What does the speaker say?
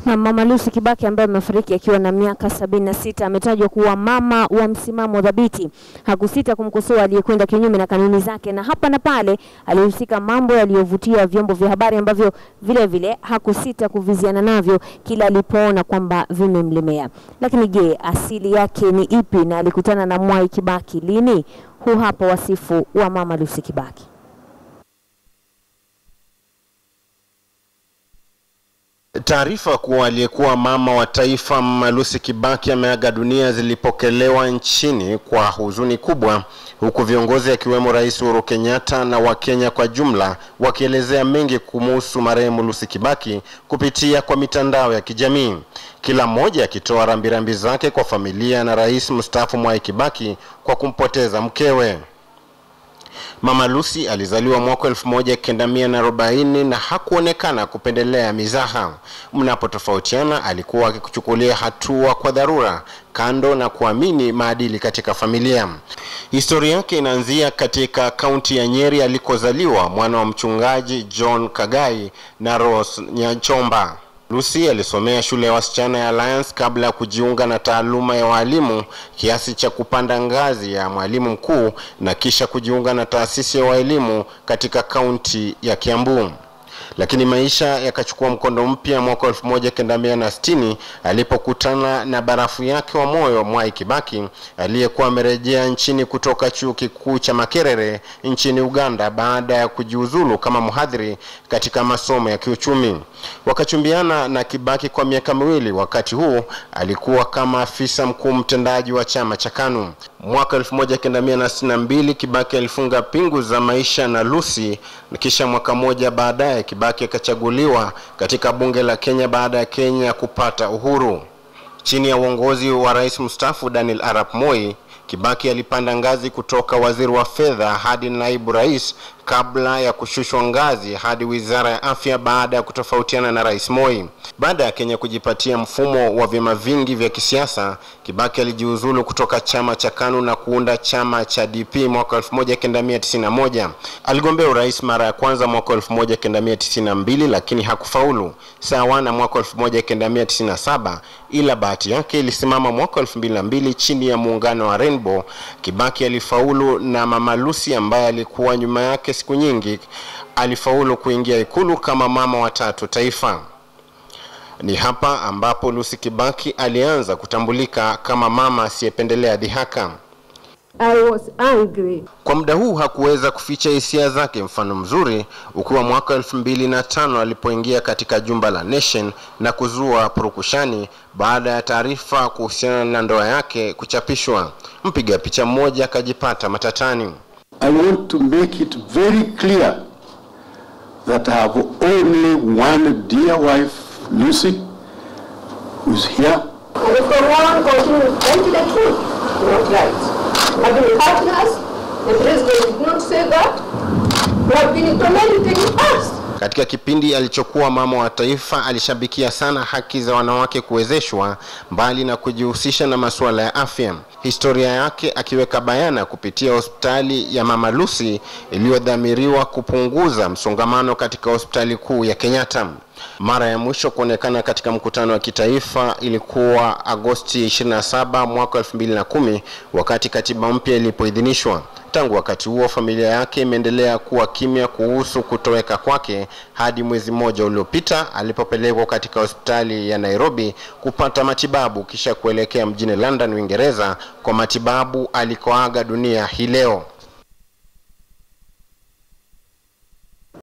Na Mama Lucy Kibaki ambaye amefariki akiwa na miaka sabini na sita ametajwa kuwa mama wa msimamo dhabiti. Hakusita kumkosoa aliyekwenda kinyume na kanuni zake, na hapa na pale alihusika mambo yaliyovutia vyombo vya habari ambavyo vile vile hakusita kuviziana navyo kila alipoona kwamba vimemlemea. Lakini je, asili yake ni ipi na alikutana na Mwai Kibaki lini? Huu hapa wasifu wa Mama Lucy Kibaki. Taarifa kuwa aliyekuwa mama wa taifa Mama Lucy Kibaki ameaga dunia zilipokelewa nchini kwa huzuni kubwa, huku viongozi akiwemo Rais Uhuru Kenyatta na Wakenya kwa jumla wakielezea mengi kumuhusu marehemu Lucy Kibaki kupitia kwa mitandao ya kijamii, kila mmoja akitoa rambirambi zake kwa familia na rais mstaafu Mwai Kibaki kwa kumpoteza mkewe. Mama Lucy alizaliwa mwaka elfu moja kenda mia na arobaini na hakuonekana kupendelea mizaha. Mnapotofautiana, alikuwa akikuchukulia hatua kwa dharura, kando na kuamini maadili katika familia. Historia yake inaanzia katika kaunti ya Nyeri alikozaliwa mwana wa mchungaji John Kagai na Rose Nyachomba. Lucy alisomea shule ya wasichana ya Alliance kabla ya kujiunga na taaluma ya walimu kiasi cha kupanda ngazi ya mwalimu mkuu na kisha kujiunga na taasisi ya walimu katika kaunti ya Kiambu. Lakini maisha yakachukua mkondo mpya mwaka 1960 alipokutana na barafu yake wa moyo Mwai Kibaki aliyekuwa amerejea nchini kutoka chuo kikuu cha Makerere nchini Uganda baada ya kujiuzulu kama mhadhiri katika masomo ya kiuchumi. Wakachumbiana na Kibaki kwa miaka miwili. Wakati huu alikuwa kama afisa mkuu mtendaji wa chama cha KANU. Mwaka 1962 Kibaki alifunga pingu za maisha na Lucy, kisha mwaka mmoja baadaye Kibaki akachaguliwa katika bunge la Kenya baada ya Kenya kupata uhuru. Chini ya uongozi wa rais mstaafu Daniel Arap Moi, Kibaki alipanda ngazi kutoka waziri wa fedha hadi naibu rais kabla ya kushushwa ngazi hadi wizara ya afya baada ya kutofautiana na rais Moi. Baada ya Kenya kujipatia mfumo wa vyama vingi vya kisiasa, Kibaki alijiuzulu kutoka chama cha KANU na kuunda chama cha DP mwaka 1991. Aligombea urais mara ya kwanza mwaka 1992 lakini hakufaulu, sawa na mwaka 1997, ila bahati yake ilisimama mwaka 2002 chini ya muungano wa Rainbow. Kibaki alifaulu na Mama Lucy ambaye alikuwa nyuma yake siku nyingi alifaulu kuingia ikulu kama mama wa tatu taifa. Ni hapa ambapo Lucy Kibaki alianza kutambulika kama mama asiyependelea dhihaka. I was angry. Kwa muda huu hakuweza kuficha hisia zake, mfano mzuri ukiwa mwaka elfu mbili na tano alipoingia katika jumba la Nation na kuzua purukushani baada ya taarifa kuhusiana na ndoa yake kuchapishwa. Mpiga picha mmoja akajipata matatani. I want to make it very clear that I have only one dear wife, Lucy, who's here. And if the one continues to the truth, not right. I've been hurting us. The president did not say that. We have been tormenting us. Katika kipindi alichokuwa mama wa taifa, alishabikia sana haki za wanawake kuwezeshwa, mbali na kujihusisha na masuala ya afya. Historia yake akiweka bayana kupitia hospitali ya Mama Lucy iliyodhamiriwa kupunguza msongamano katika hospitali kuu ya Kenyatta. Mara ya mwisho kuonekana katika mkutano wa kitaifa ilikuwa Agosti 27 mwaka 2010 wakati katiba mpya ilipoidhinishwa. Tangu wakati huo familia yake imeendelea kuwa kimya kuhusu kutoweka kwake hadi mwezi mmoja uliopita alipopelekwa katika hospitali ya Nairobi kupata matibabu kisha kuelekea mjini London, Uingereza kwa matibabu alikoaga dunia hii leo.